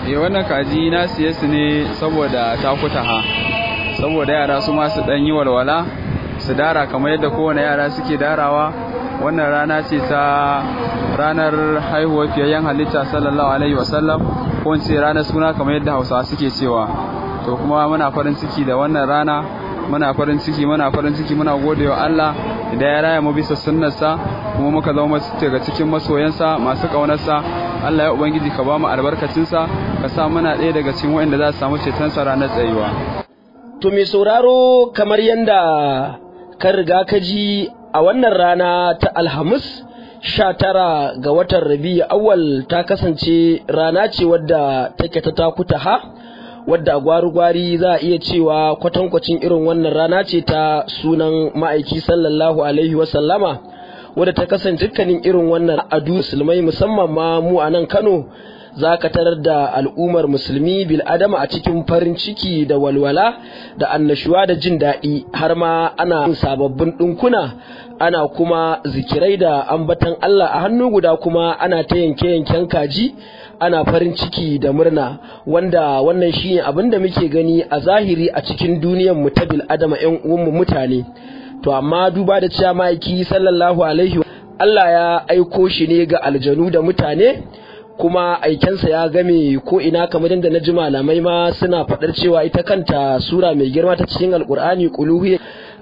eh wannan kaji na siye su ne saboda takuta ha saboda yara su ma su dan yi walwala su dara kamar yadda kowane yara suke darawa wannan rana ce ta ranar haihuwar fiyayyen halitta sallallahu alaihi wasallam ko in ce ranar suna kamar yadda hausawa suke cewa to kuma muna farin ciki da wannan rana muna farin ciki muna farin ciki muna gode wa Allah da ya raya mu bisa sunnarsa kuma muka zama daga cikin masoyansa masu kaunarsa Allah ya ubangiji ka ba mu albarkacinsa ka sa muna ɗaya daga cikin waɗanda za su samu cetonsa ranar tsayuwa to mai sauraro kamar yanda ka riga ka ji a wannan rana ta alhamis sha tara ga watan rabi awal ta kasance rana ce wadda take ta takuta ha wadda gwari-gwari za a iya cewa kwatankwacin irin wannan rana ce ta sunan ma'aiki sallallahu alaihi wasallama wadda ta kasance dukkanin irin wannan adu musulmai musamman ma mu a nan kano za ka tarar da al'ummar musulmi bil adama a cikin farin ciki da walwala da annashuwa da jin daɗi har ma ana sababbin ɗinkuna ana kuma zikirai da ambatan Allah a hannu guda kuma ana ta yanke-yanken kaji ana farin ciki da murna wanda wannan shine abin da muke gani a zahiri a cikin duniyar mu ta bil adama ƴan uwanmu mutane to amma duba da cewa ma'aiki sallallahu alaihi Allah ya aiko shi ne ga aljanu da mutane kuma aikensa ya game ko ina kamar yadda na ji malamai ma suna faɗar cewa ita kanta sura mai girma ta cikin alkur'ani kuluhi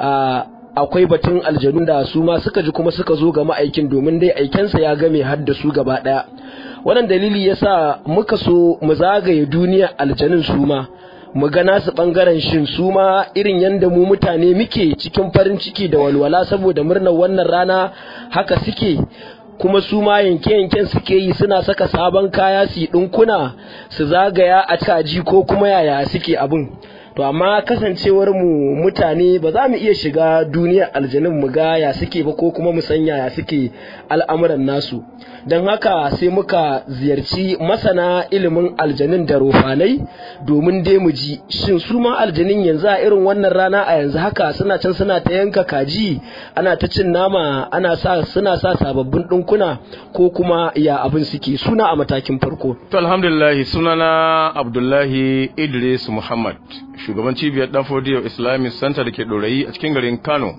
akwai batun aljanu da su ma suka ji kuma suka zo ga ma'aikin domin dai aikensa ya game har da su gaba ɗaya wannan dalili yasa muka so mu zagaye duniyar aljanun su ma mu ga nasu bangaren shin su ma irin yadda mu mutane muke cikin farin ciki da walwala saboda murnar wannan rana haka suke kuma su ma yanke-yanken suke yi suna saka sabon kaya su yi ɗinkuna su zagaya a kaji ko kuma yaya suke abin to amma kasancewar mu mutane ba za mu iya shiga duniyar aljanun mu ga ya suke ba ko kuma mu san yaya suke al'amuran nasu don haka sai muka ziyarci masana ilimin aljanun da rofanai domin dai mu ji shin su ma aljanun yanzu a irin wannan rana a yanzu haka suna can suna ta yanka kaji ana ta cin nama ana sa suna sa sababbin ɗinkuna ko kuma ya abin suke suna a matakin farko to alhamdulillah sunana abdullahi idris muhammad shugaban cibiyar dan fodiyo islamic center da ke ɗorayi a cikin garin kano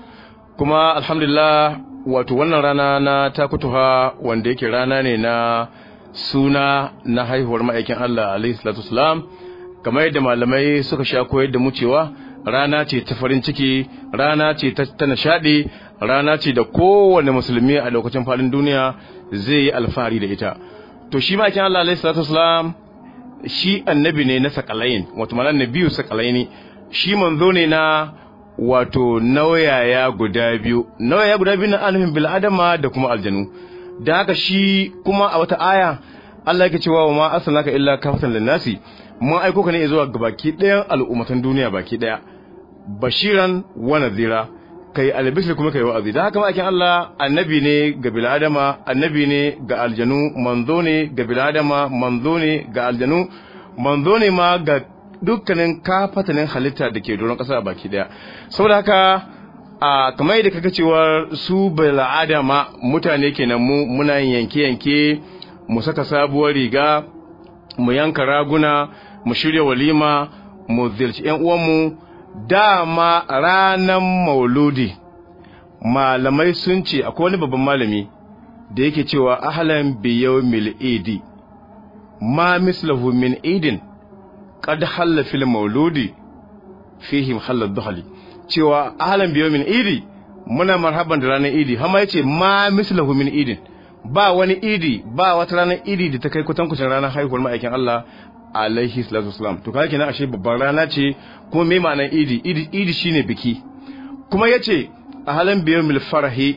kuma alhamdulillah wato wannan rana na takutuha wanda yake rana ne na suna na haihuwar ma'aikin Allah alaihi salatu wasalam kamar yadda malamai suka sha koyar da mu cewa rana ce ta farin ciki rana ce ta nishadi rana ce da kowane musulmi a lokacin faɗin duniya zai yi alfahari da ita to shi ma'aikin Allah alaihi salatu wasalam shi annabi ne na sakalain wato ma'ana nabiyu sakalaini shi manzo ne na wato nauyaya guda biyu nauyaya guda biyu na alifin bil'adama da kuma aljanu da haka shi kuma a wata aya Allah yake cewa wa ma arsalnaka illa kafatan linnasi mun aiko ka ne zuwa ga baki ɗayan al'ummatan duniya baki ɗaya bashiran wa nadhira kai albishir kuma kai wa'azi da haka ma'aikin Allah annabi ne ga bil'adama annabi ne ga aljanu manzo ne ga bil'adama manzo ne ga aljanu manzo ne ma ga dukkanin kafatanin halitta da ke doron ƙasa baki daya saboda haka a kamar yadda kaga cewa su bil'adama mutane kenan mu muna yanke yanke mu saka sabuwar riga mu yanka raguna mu shirya walima mu zirci yan uwanmu dama ranan mauludi malamai sun ce akwai wani babban malami da yake cewa ahlan bi yawmil idi ma mislahu min idin qad halla fil mauludi fihim halal duhali cewa ahlan bi yawmin idi muna marhaban da ranar idi hama yace ma mislahu min idin ba wani idi ba wata ranar idi da ta kai kutankucin ranar haihuwar ma'aikin Allah alaihi salatu wasalam to kaga kenan ashe babban rana ce kuma me ma'anar idi idi idi shine biki kuma yace ahlan bi yawmil farahi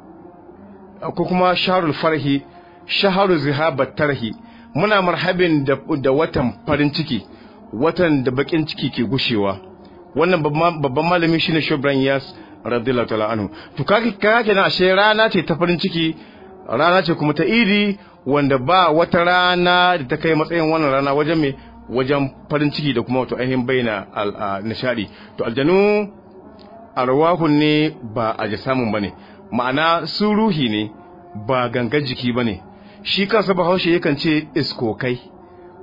ko kuma shahrul farahi shahru zihabat tarhi muna marhabin da, da watan farin ciki watan da bakin ciki ke gushewa wannan babban malami shine Shobran Yas radiyallahu ta'ala anhu to kage kage na ashe rana ce ta farin ciki rana ce kuma ta idi wanda ba wata rana da ta kai matsayin wannan rana wajen me wajen farin ciki da kuma wato ainihin baina nishadi to aljanu arwahun ne ba a samun bane ma'ana su ruhi ne ba gangan jiki bane shi kansa bahaushe yakan ce iskokai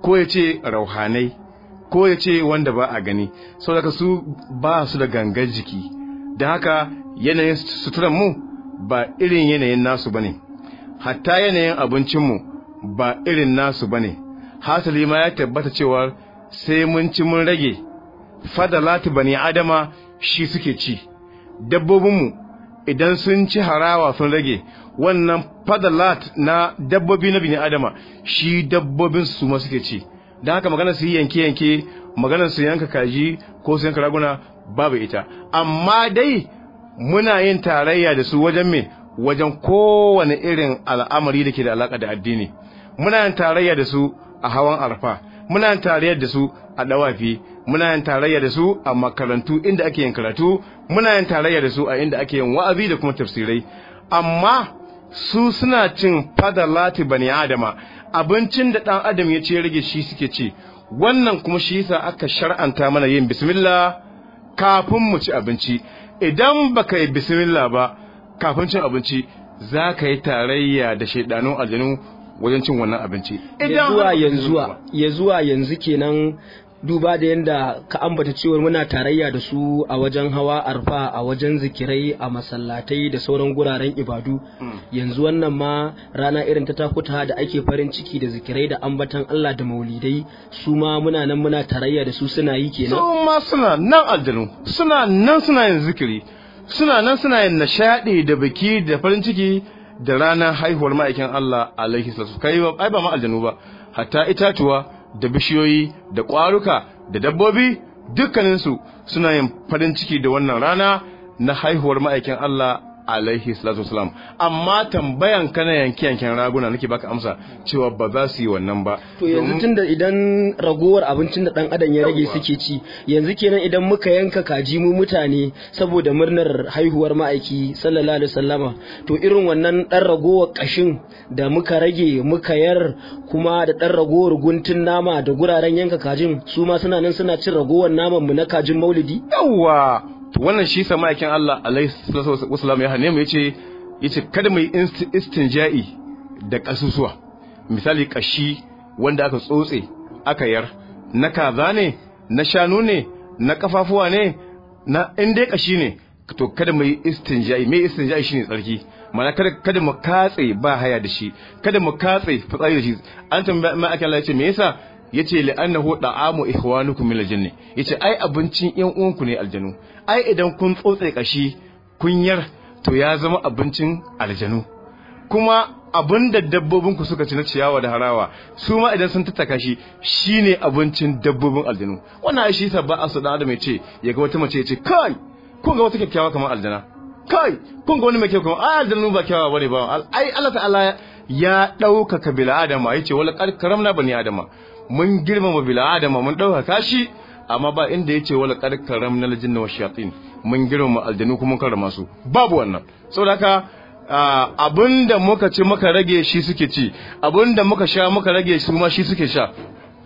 ko ya ce rauhanai ko ya ce wanda ba a gani saboda su ba su da gangar jiki da haka yanayin suturan mu ba irin yanayin nasu bane hatta yanayin abincinmu ba irin nasu bane hasali ma ya tabbata cewa sai mun ci mun rage fadalati bani adama shi suke ci dabbobinmu idan sun ci harawa sun rage wannan fadalat na dabbobi na bini adama shi dabbobin su ma suke ci don haka magana su yi yanke-yanke magana su yanka kaji ko su yanka raguna babu ita amma dai muna yin tarayya da su wajen me wajen kowane irin al'amari da ke da alaka da addini muna yin tarayya da su a hawan arfa muna yin tarayya da su a dawafi muna yin tarayya da su a makarantu inda ake yin karatu muna yin tarayya da su a inda ake yin wa'azi da kuma tafsirai amma su suna cin fadalati bani adama abincin da dan adam ya ce rage shi suke ci wannan kuma shi yasa aka shar'anta mana yin bismillah kafin mu ci abinci idan baka yi bismillah ba kafin cin abinci za ka yi tarayya da shaidanun aljanu wajen cin wannan abinci ya zuwa yanzu ya zuwa yanzu kenan duba da yadda ka ambata cewar muna tarayya da su a wajen hawa arfa a wajen zikirai a masallatai da sauran guraren ibadu yanzu wannan ma rana irin ta takuta da ake farin ciki da zikirai da ambatan Allah da maulidai su ma muna nan muna tarayya da su suna yi kenan su ma suna nan aljanu suna nan suna yin zikiri suna nan suna yin nishadi da biki da farin ciki da ranar haihuwar ma'aikin Allah alaihi salatu kai ai ba ma aljanu ba hatta itatuwa da bishiyoyi da ƙwaruka da dabbobi dukkaninsu suna yin farin ciki da wannan rana na haihuwar ma'aikin Allah alaihi salatu wasalam amma tambayan kana yanke yanken raguna nake baka amsa cewa ba za su yi wannan ba to yanzu tunda idan ragowar abincin da dan adam ya rage suke ci yanzu kenan idan muka yanka kaji mu mutane saboda murnar haihuwar ma'aiki sallallahu alaihi wasallama to irin wannan dan ragowar kashin da muka rage muka yar kuma da dan ragowar guntun nama da guraren yanka kajin su ma suna nan suna cin ragowar naman mu na kajin maulidi yawa to wannan shi sa ma'aikin Allah alaihi wasallam ya hane mu yace yace kada mu yi istinja'i da kasusuwa misali kashi wanda aka tsotse aka yar na kaza ne na shanu ne na kafafuwa ne na in dai kashi ne to kada mu yi istinja'i me istinja'i shine tsarki mana kada kada mu katse ba haya da shi kada mu katse fitsari da shi an tambaya ma'aikin Allah yace me yasa yace li'annahu da'amu ihwanukum min aljanna yace ai abincin yan uwanku ne aljanu ai idan kun tsotse kashi kunyar to ya zama abincin aljanu kuma abinda dabbobin ku suka ci na ciyawa da harawa su ma idan sun tattaka shi shine abincin dabbobin aljanu wannan ai shi ba a da adam yace ya ga wata mace yace kai kun ga wata kyakkyawa kamar aljana kai kun ga wani mai kyau kamar ai aljanu ba kyawawa bane ba ai Allah ta'ala ya ɗaukaka bil adama yace wala qad karamna bani adama mun girmama bil adama mun ɗaukaka shi amma ba inda yace wala qad karamna al jinna wash shayatin mun girmama aljanu kuma mun karrama su babu wannan saboda haka abinda muka ci muka rage shi suke ci abinda muka sha muka rage su ma shi suke sha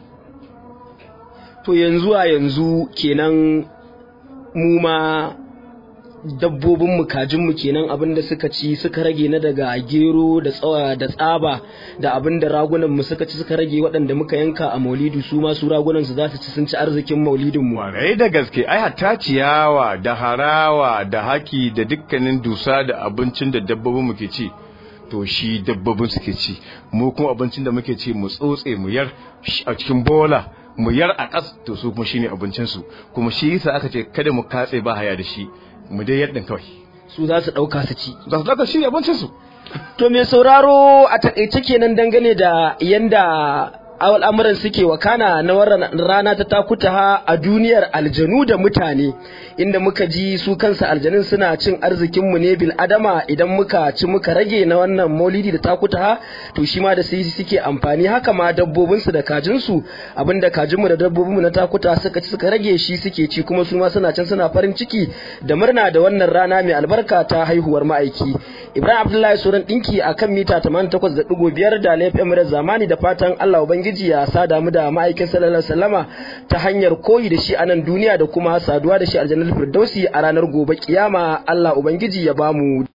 to yanzu a yanzu kenan mu ma dabbobin mu kajin mu kenan abinda suka ci suka rage na daga gero da tsawa da tsaba da abinda ragunan mu suka ci suka rage waɗanda muka yanka a maulidu su ma su ragunan su za su ci sun ci arzikin maulidin mu warai da gaske ai hatta ciyawa da harawa da haki da dukkanin dusa da abincin da dabbobin mu ke ci to shi dabbobin suke ci mu kuma abincin da muke ci mu tsotse mu yar a cikin bola mu yar a ƙas to su kuma shine abincin su kuma shi yasa aka ce kada mu katse ba haya da shi mu dai yadda kawai su za su ɗauka su ci za su ɗauka shi abincin su to mai sauraro a takaice kenan dangane da yanda al'amuran suke wakana na wannan rana ta takuta a duniyar aljanu da mutane inda muka ji su kansa aljanun suna cin arzikinmu ne bil adama idan muka ci muka rage na wannan maulidi da takuta to shi ma da su suke amfani haka ma dabbobinsu da kajinsu abinda kajinmu da dabbobinmu na takuta suka ci suka rage shi suke ci kuma su ma suna can suna farin ciki da murna da wannan rana mai albarka ta haihuwar ma'aiki ibrahim abdullahi suran dinki akan mita 88.5 da laifin da zamani da fatan allah ubangiji ubangiji ya sada mu da ma'aikin sallallahu alaihi wasallama ta hanyar koyi da shi a nan duniya da kuma saduwa da shi aljannar firdausi a ranar gobe kiyama Allah ubangiji ya bamu